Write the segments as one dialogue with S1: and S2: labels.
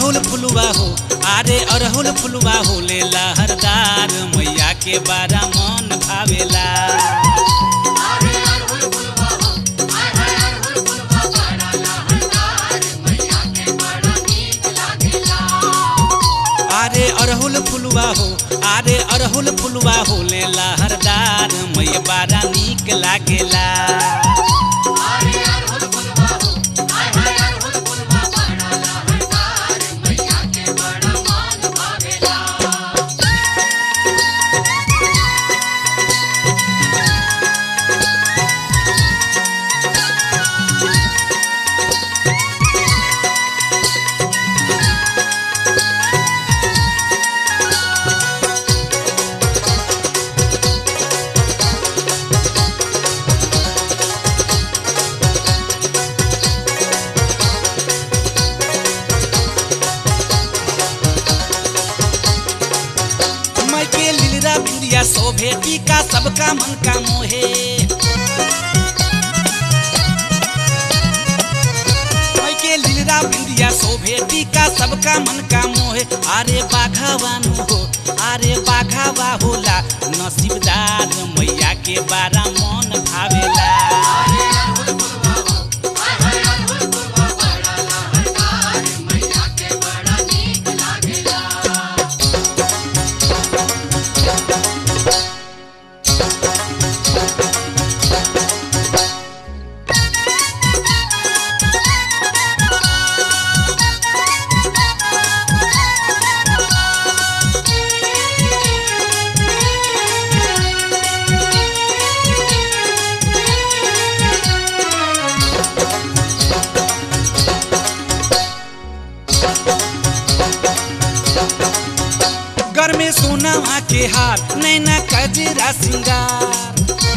S1: अरहुल फुलवा हो अरे अरहुल फुलवा हो ले लहरदार मैया के बारा मन भावेला अरे अरहुल फुलवा हो अरे अरहुल फुलवा हो ले लहरदार मैया बारा नीक लागेला मैं के लीला बिंदिया शोभे टीका सबका मन का मोहे मैं के लीला बिंदिया शोभे टीका सबका मन का मोहे अरे बाघावानु हो अरे बाघावा होला नसीबदार मैया के बारा मन भावेला घर में सोना के हार नैना कजरा सिंगार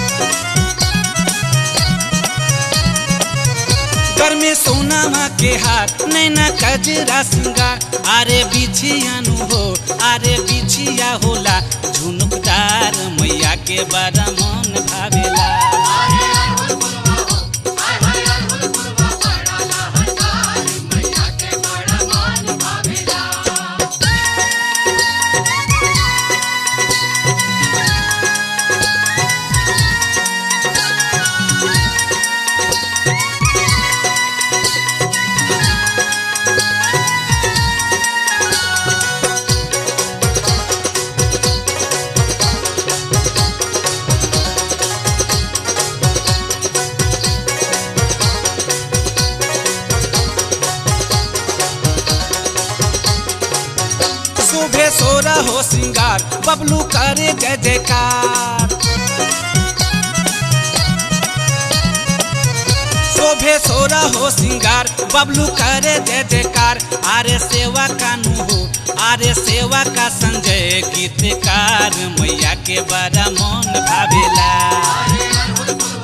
S1: घर में सोना के हार नैना कजरा सिंगार अरे बिछियानु हो अरे बिछिया होला झुनुकदार मैया के बड़ा मन भावेला शोभे सोरा हो श्रृंगार बबलू करे जय जयकार शोभे सोरा हो श्रृंगार बबलू करे जय जयकार आरे सेवा कानू हो आरे सेवा का संजय गीतकार मैया के बड़ा मन भावेला